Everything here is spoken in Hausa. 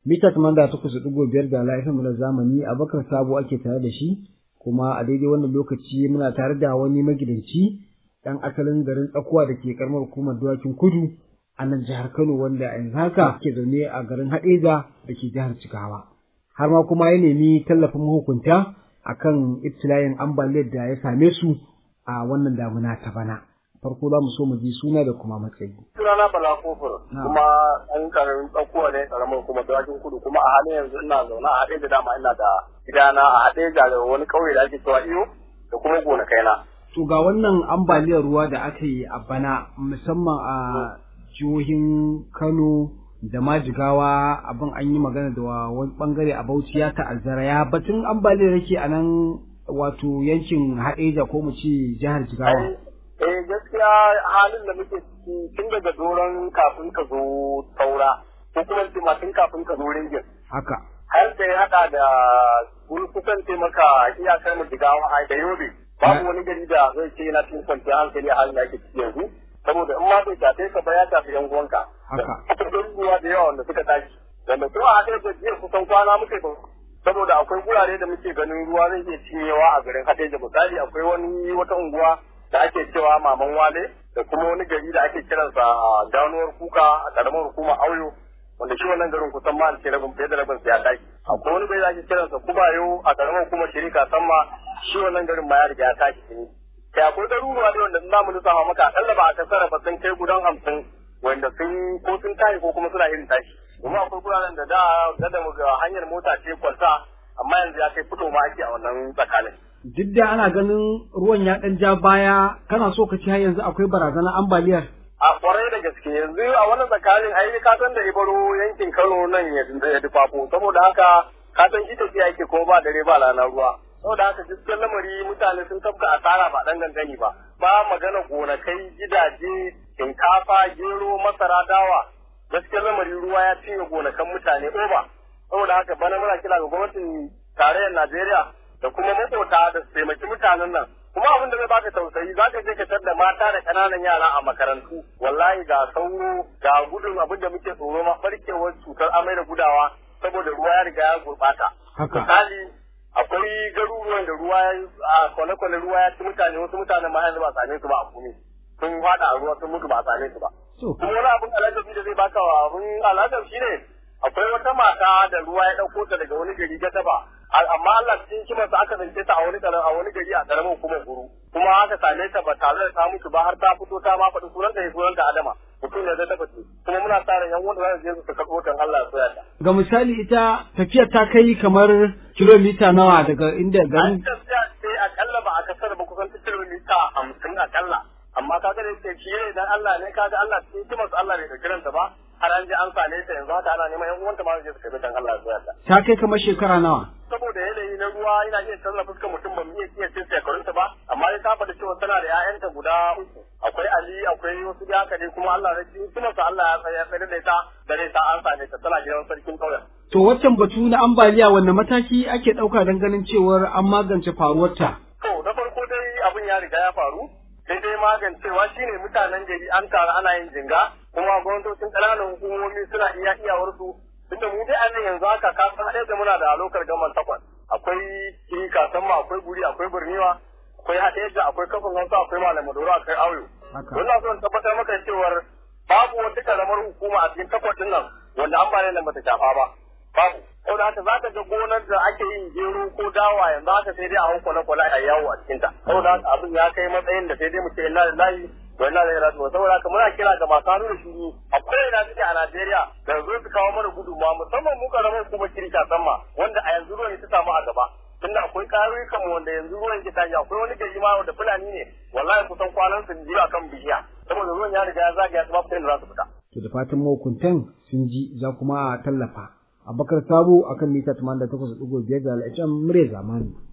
mita tamanda takwas da ɗigo biyar da laifin na zamani abakar sabo ake tare da shi kuma a daidai wannan lokaci muna tare da wani magidanci ɗan asalin garin tsakuwa da ke karamar hukumar dawakin kudu a nan jihar kano wanda a yanzu haka ke zaune a garin haɗeja da ke jihar jigawa har ma kuma ya nemi tallafin mahukunta akan ibtila'in ambaliyar da ya same su a wannan damuna ta bana farko za mu so mu ji suna da kuma matsayi. Sunana Bala Kofur kuma an karamin tsakuwa ne karamin kuma dawakin kudu kuma a halin yanzu ina zaune a haɗe da dama ina da gidana a haɗe da wani ƙauye da ake cewa iyo da kuma gonakaina. To ga wannan ambaliyar ruwa da aka yi a bana musamman a jihohin Kano da ma Jigawa abin an yi magana da wani bangare a Bauchi ya ta'azzara ya batun ambaliyar yake a nan wato yankin Haɗeja ko mu ce jihar Jigawa. Eh gaskiya halin da muke ciki tun daga doron kafin ka zo saura ko kuma ce ma tun kafin ka zo ringin. Haka. Har da ya haɗa da wani kusan taimaka iyakar mu jigawa a da yobe. Babu wani gari da zai ce yana cikin kwanciyar hankali a halin da ake ciki yanzu. Saboda in ma bai shafe ka ba ya shafi yan uwanka. Haka. Akwai ruwa da yawa wanda suka tashi. Wanda kuma a haɗe da jiya kusan kwana muke saboda akwai gurare da muke ganin ruwa zai iya cinyewa a garin Hadeja misali akwai wani wata unguwa da ake cewa maman wale da kuma wani gari da ake kiransa a ganuwar kuka a karamar hukumar auyo wanda shi wannan garin kusan ma ce rabin fiye da rabin ya tashi akwai wani gari da ake kiransa kubayo a karamar hukumar shirika samma shi wannan garin ma ya riga ya tashi ne kai akwai garuruwa ne wanda za mu lissafa maka akalla ba a kasara ba sun kai gudan hamsin wanda sun ko sun tashi ko kuma suna irin tashi kuma akwai guraren da da da hanyar mota ce kwalta amma yanzu ya kai fito ma ake a wannan tsakanin duk da ana ganin ruwan ya ɗan ja baya kana so ka ci har yanzu akwai barazanar ambaliyar. A kwarai da gaske yanzu a wannan tsakanin ai ka san da ibaro yankin Kano nan ya dufafo saboda haka ka san ita ce yake ko ba dare ba rana ruwa. Saboda haka gaskiyar lamari mutane sun tafka asara ba dan gangani ba. Ba magana gonakai gidaje shinkafa gero masara dawa gaskiyar lamari ruwa ya cinye gonakan mutane oba. Saboda haka bana muna kira ga gwamnatin tarayyar Najeriya da kuma makota da su taimaki mutanen nan kuma abin da zai baka tausayi za ka je ka tar da mata da ƙananan yara a makarantu wallahi ga sauro ga gudun abin da muke tsoro ma barkewar cutar amai da gudawa saboda ruwa ya riga ya gurɓata misali akwai garuruwan da ruwa a kwane-kwane ruwa ya ci mutane wasu mutanen ma yanzu ba same su ba a kome sun fada a ruwa sun mutu ba a same su ba kuma wani abin alajabi da zai baka abin alajabi shine akwai wata mata da ruwa ya ɗauko ta daga wani gari ta taba amma Allah cikin kimarsa aka zance ta a wani a wani gari a karamin hukumar guru kuma aka same ta ba tare da ta mutu ba har ta fito ta ma faɗi sunan da sunan ta Adama mutum ne zai tabbata kuma muna sa ran yan wanda za su je su karɓo ta Allah ya soya ta ga misali ita tafiyar ta kai kamar kilomita nawa daga inda garin tafiya sai akalla ba a kasar ba kusan kilomita hamsin akalla amma kaga da yake shi ne dan Allah ne kaga Allah cikin kimarsa Allah bai da kiranta ba har an je an same ta yanzu haka ana neman yan uwanta ma su je su karɓi dan Allah ya soya ta ta kai kamar shekara nawa saboda yanayi na ruwa yana iya canza fuskar mutum ba mu iya iya cin shekarunta ba amma dai ta faɗi cewa tana da ƴaƴanta guda uku akwai Ali akwai wasu da haka dai kuma Allah ya kuma sa Allah ya tsaya tsare da ita da dai ta an same ta tana gidan sarkin kauyen to waccan batu na ambaliya wanne mataki ake ɗauka don ganin cewar an magance faruwarta to na farko dai abin ya riga ya faru sai dai magancewa shine mutanen gari an taru ana yin jinga kuma gwamnatocin ƙananan hukumomi suna iya iyawarsu tunda mu dai a nan yanzu haka ka san ɗaya da muna da alokar gaman takwas akwai kika san ma akwai guri akwai birniwa akwai haɗeja akwai kafin hausa akwai malam maduro akwai auyo wannan so in tabbatar maka cewar babu wata karamar hukuma a cikin takwas nan wanda an ba nan bata shafa ba babu saboda haka za ka ga gonar da ake yin gero ko dawa yanzu haka sai dai a hau kwale-kwale a yawo a cikinta saboda haka abin ya kai matsayin da sai dai mu ce inna lillahi wa inna ilaihi raji'un saboda haka muna kira ga masu hannu da shuru a ko'ina suke a Najeriya da zo su kawo mana gudunmawa musamman mu karamar kuma kirka sama wanda a yanzu ruwan ta samu a gaba tunda akwai ƙauyukan mu wanda yanzu ruwan ke tashi akwai wani gari ma wanda fulani ne wallahi kusan kwanan su biyu akan bishiya saboda ruwan ya riga ya zagaya su ba da za su fita to da fatan mahukuntan sun ji za kuma a tallafa abakar sabo akan mita 88.5 da al'ajam murya zamani